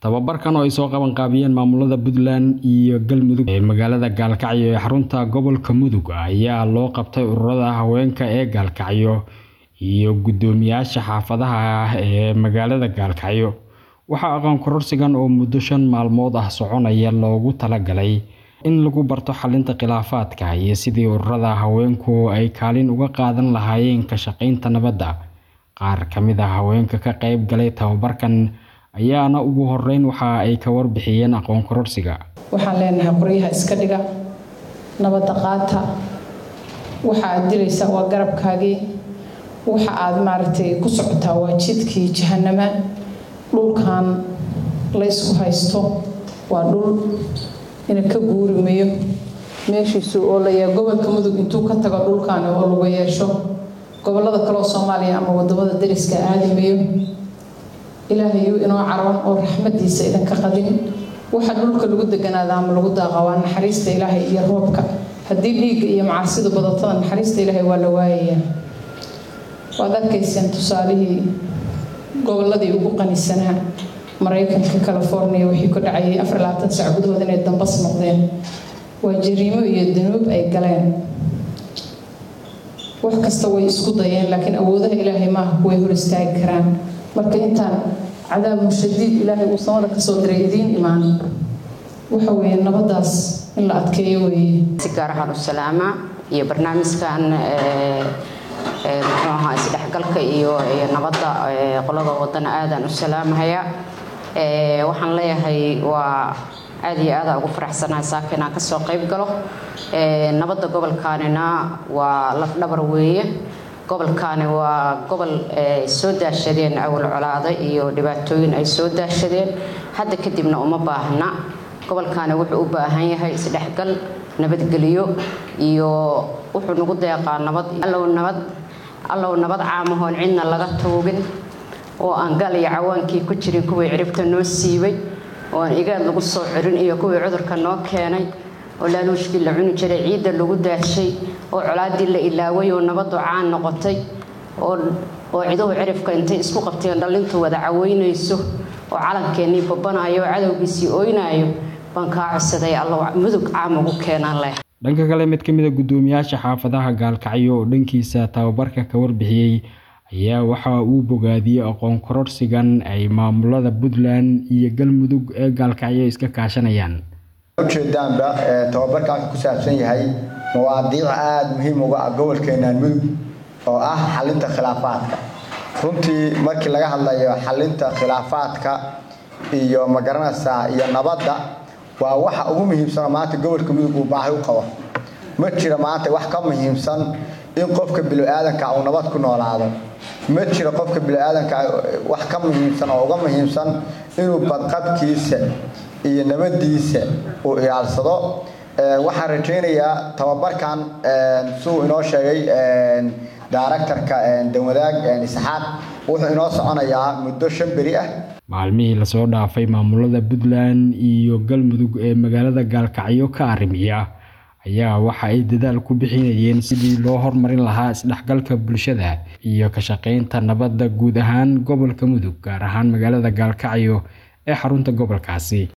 tababarkan oo ay soo qaban qaabiyeen maamulada puntland iyo galmudug ee magaalada gaalkacyo ee xarunta gobolka mudug ayaa loo qabtay ururada haweenka ee gaalkacyo iyo guddoomiyaasha xaafadaha ah ee magaalada gaalkacyo waxaa aqoon kororsigan oo muddo shan maalmood ah soconaya loogu talagalay in lagu barto xalinta khilaafaadka iyo sidii ururada haweenku ay kaalin uga qaadan lahaayeen ka shaqaynta nabadda qaar ka mid ah haweenka ka qayb galay tababarkan ayaana ugu horeyn waxa ay ka warbixiyeen aqoon kororsiga waxaan leenahay qoryaha iska dhiga nabadda qaata waxa aad dilaysaa waa garabkaagii waxa aad maaragtay ku socotaa waa jidkii jahanama dhulkan laysku haysto waa dhul ina ka guurimayo meeshiisu oo layaa gobolka mudug intuu ka tago dhulkan oo lagu yeesho gobolada kaleoo soomaaliya ama wadamada dariska aadimayo ilaahayuu inoo caroon oo raxmadiisa idinka qadin waxa dhulka lagu deganaada ama lagu daaqa waa naxariista ilaahay iyo roobka haddii dhiigga iyo macaasidu badatada naxariista ilaahay waa la waayayaa waad arkayseen tusaalihii goboladii ugu qanisanaa maraykanka california wixii ku dhacayay afar labaatan sac gudahood inay dambas noqdeen waa jariimo iyo danuub ay galeen wax kasta way isku dayeen laakiin awoodaha ilaahay maaha kuway hor istaagi karaan marka intaan cadaab mushadiid ilaahay uu samada kasoo diray idiin imaan waxa weeye nabadaas in la adkeeyo weeye si gaar ahaan u salaama iyo barnaamijkan muxuu ahaa isdhexgalka iyo nabadda qolada wadana aadaan u salaamahaya waxaan leeyahay waa aad iyo aada ugu faraxsanahay saaka inaan kasoo qayb galo nabadda gobolkaanina waa lafdhabar weeye gobolkaani waa gobol ay soo daashadeen awal colaada iyo dhibaatooyin ay soo daashadeen hadda kadibna uma baahna gobolkaani wuxuu u baahan yahay isdhexgal nabadgelyo iyo wuxuu nagu deeqaa nabad allow nabad allow nabad caamahoon cidna laga tuugin oo aan gal iyo cawaankii ku jirin kuwii ciribta noo siibay oo aan igaad lagu soo cirin iyo kuwii cudurka noo keenay oo laaluushkii la cuni jiray ciidda lagu daashay oo colaadii la ilaaway oo nabadu caan noqotay oo ciduhu cirifka intay isku qabteen dhallintu wada caweynayso oo calankeenii babanayo oo cadowgiisii ooynaayo baan kaa codsaday allow mudug caam ugu keenaan leh dhanka kale mid ka mid a guddoomiyaasha xaafadaha gaalkacyo oo dhankiisa tababarka ka warbixiyey ayaa waxa uu bogaadiyey aqoon kororsigan ay maamulada puntland iyo galmudug ee gaalkacyo iska kaashanayaan ujeedaanba tababarkaas ku saabsan yahay mawaadiic aada muhiim uga ah gobolkeenaan mudug oo ah xalinta khilaafaadka runtii markii laga hadlayo xalinta khilaafaadka iyo magaranaysaa iyo nabadda waa waxa ugu muhiimsanoo maanta gobolka mudug uu baahi u qabo ma jira maanta wax ka muhiimsan in qofka bilo-aadanka uu nabad ku noolaado ma jiro qofka bilo-aadanka wax ka muhiimsan oo uga muhiimsan inuu badqabkiisa iyo nabadiisa uu ilaalsado waxaan rajaynayaa tababarkan siduu inoo sheegay daaraktarka danwadaag isxaaq wuxuu inoo soconayaa muddo shan beri ah maalmihii lasoo dhaafay maamulada puntland iyo galmudug ee magaalada gaalkacyo ka arrimiya ayaa waxa ay dadaal ku bixinayeen sidii loo hormarin lahaa isdhexgalka bulshada iyo ka shaqaynta nabadda guud ahaan gobolka mudug gaar ahaan magaalada gaalkacyo ee xarunta gobolkaasi